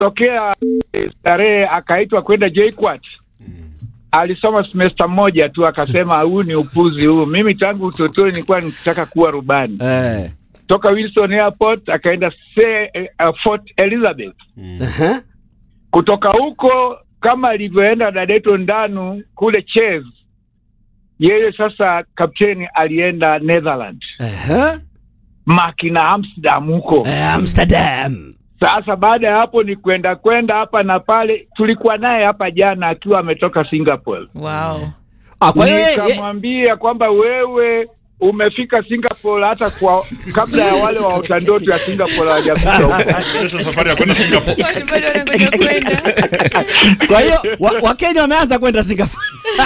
tokea starehe akaitwa kwenda JKUAT alisoma semester moja tu akasema huu ni upuzi huu. Mimi tangu utotoni nilikuwa nikitaka kuwa rubani. Eh. Toka Wilson Airport akaenda se, uh, Fort Elizabeth. Aha. Kutoka huko kama alivyoenda Dadeto Ndanu kule Ches, yeye sasa kapteni alienda Netherlands, Aha. Makina Amsterdam huko. Eh, Amsterdam. Sasa baada ya hapo ni kwenda kwenda hapa na pale. Tulikuwa naye hapa jana akiwa ametoka Singapore. Wow. Ah, kwa hiyo ye- ye- nikamwambia kwamba wewe umefika Singapore hata kwa kabla ya wale wa utandoto ya Singapore hawajafika huko. Kesho safari ya kwenda Singapore. Watu bado wanangoja kwenda. kwa hiyo wa- Wakenya wameanza kwenda Singapore.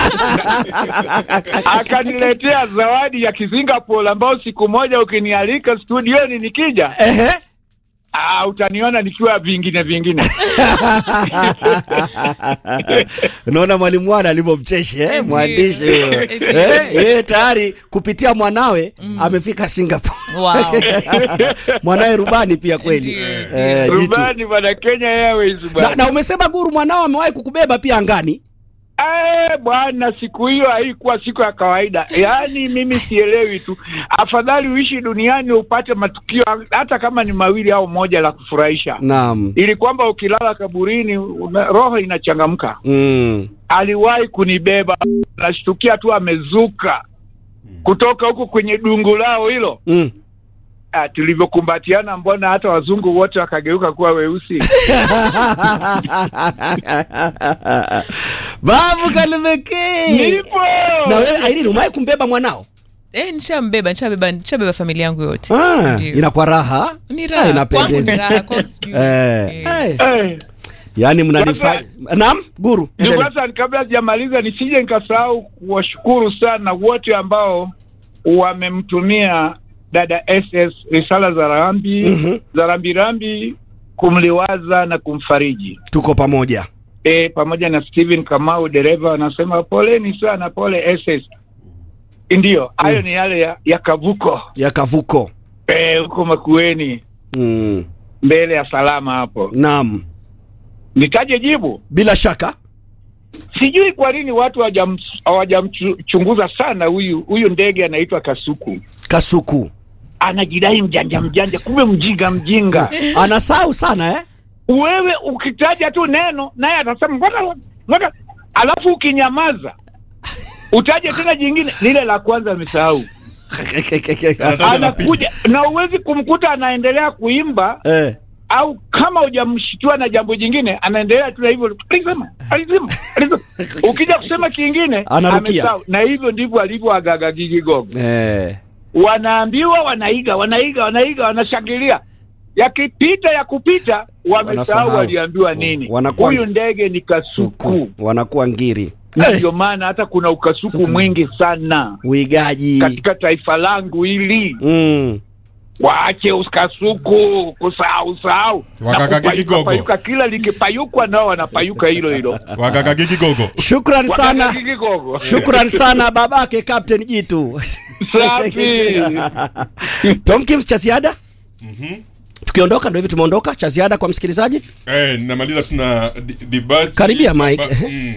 Akaniletea zawadi ya Kisingapore ambao siku moja ukinialika studioni nikija, Ehe. ah, utaniona nikiwa vingine vingine. Unaona mwalimu wana alivyomcheshi eh? Ndiyo. mwandishi huyo. Ndiyo. eh, yeye tayari kupitia mwanawe amefika Singapore. Wow. mwanawe rubani pia kweli. Ndiyo, Eh, jitu. Rubani bwana, Kenya Airways Na, bwana. na umesema guru mwanao amewahi kukubeba pia angani. Eh, bwana, siku hiyo haikuwa siku ya kawaida. Yaani mimi sielewi tu, afadhali uishi duniani upate matukio hata kama ni mawili au moja la kufurahisha, Naam. ili kwamba ukilala kaburini una, roho inachangamka. Mm. Aliwahi kunibeba, nashtukia tu amezuka kutoka huko kwenye dungu lao hilo. Mm. Ah, tulivyokumbatiana, mbona hata wazungu wote wakageuka kuwa weusi. Babu Kalumeki. Nipo Na wewe Irene umewahi kumbeba mwanao? Eh, nishambeba, nishabeba, nishabeba familia yangu yote. Ah, Ndio. inakuwa raha. Ni Ah, raha. Kwangu inapendeza. ni raha, kwao sijui. Eh. Eh. eh. eh. Yaani mnanifanya. Naam, guru. Ndugu endelea. Hassan, kabla sijamaliza nisije nikasahau kuwashukuru sana wote ambao wamemtumia dada SS risala za rambi Mhm. za rambirambi kumliwaza na kumfariji Tuko pamoja. e, pamoja na Steven Kamau dereva wanasema poleni sana, pole SS. Ndiyo, hayo ni yale ya, ya kavuko Ya kavuko. Eh, huko Makueni Mm. mbele ya salama hapo. Naam. Nitaje jibu? Bila shaka. Sijui kwa nini watu hawajam- hawajamchunguza sana huyu huyu ndege anaitwa Kasuku. Kasuku. Anajidai mjanja mjanja, kumbe mjinga mjinga. Anasahau sana eh? Wewe ukitaja tu neno naye atasema ngoja ngoja, alafu ukinyamaza utaje tena jingine, lile la kwanza amesahau. Anataja la pili. Anakuja na uwezi kumkuta anaendelea kuimba eh. au kama hujamshtua na jambo jingine anaendelea tu na hivyo alisema alisema alisema ukija kusema kingine Anarukia. amesahau. na hivyo ndivyo alivyoagaga Gigi Gogo Eh. wanaambiwa wanaiga wanaiga wanaiga wanashangilia yakipita ya kupita wamesahau Wanasahau. waliambiwa nini Wanakuwa- huyu ndege ni kasuku Suku. Wanakuwa ngiri. na Eh. ndio maana hata kuna ukasuku Suku. mwingi sana Uigaji. katika taifa langu hili Mm. waache ukasuku kusahau sahau na Wakaka kupayuka- Gigi Gogo. payuka, kila likipayukwa nao wanapayuka hilo hilo Wakaka Gigi Gogo. Shukran sana. Wakaka Gigi Gogo. Shukran sana babake Captain Jitu. Safi. Tom Kims cha ziada? Tukiondoka ndio hivi tumeondoka cha ziada kwa msikilizaji? Eh, namaliza tuna di- debate. Karibia, Mike. Ba- mm.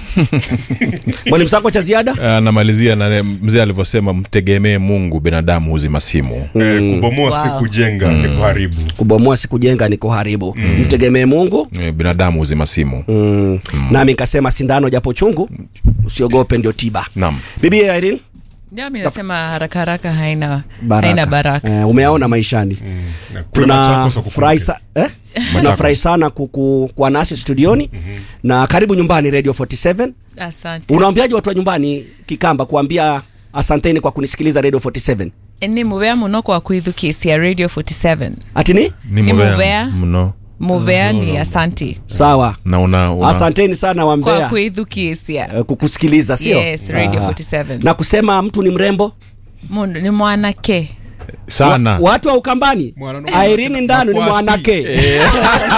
Mwalimu Sako cha ziada? anamalizia na mzee alivyosema mtegemee mungu binadamu huzima simu Eh, kubomoa si Wow. kujenga ni kuharibu. Kubomoa si kujenga ni kuharibu. Mtegemee Mungu. Eh, binadamu huzima simu Mm. Nami nikasema sindano japo chungu usiogope ndio tiba. naam Bibi Irene Ndio mimi nasema haraka haraka haina baraka. haina baraka. Eh, umeyaona maishani. Na kule Machakos tunafurahi wakukumbuke. sa, eh? tunafurahi sana kuku, kuwa nasi studioni na karibu nyumbani radio 47 Asante. unaambiaje watu wa nyumbani kikamba kuambia asanteni kwa kunisikiliza radio 47 Ni mubea muno kwa kuidhukisia Radio 47. ati ni ni Ni mubea mubea. mno Mubea ni asanti sawa na una, una asanteni sana kwa wambea kuidhukisia. eh, kukusikiliza sio Yes, Radio Aha. 47. na kusema mtu ni mrembo Mundu ni mwanake. sana watu wa ukambani Mwana- airini ndanu ni Makwasi. mwanake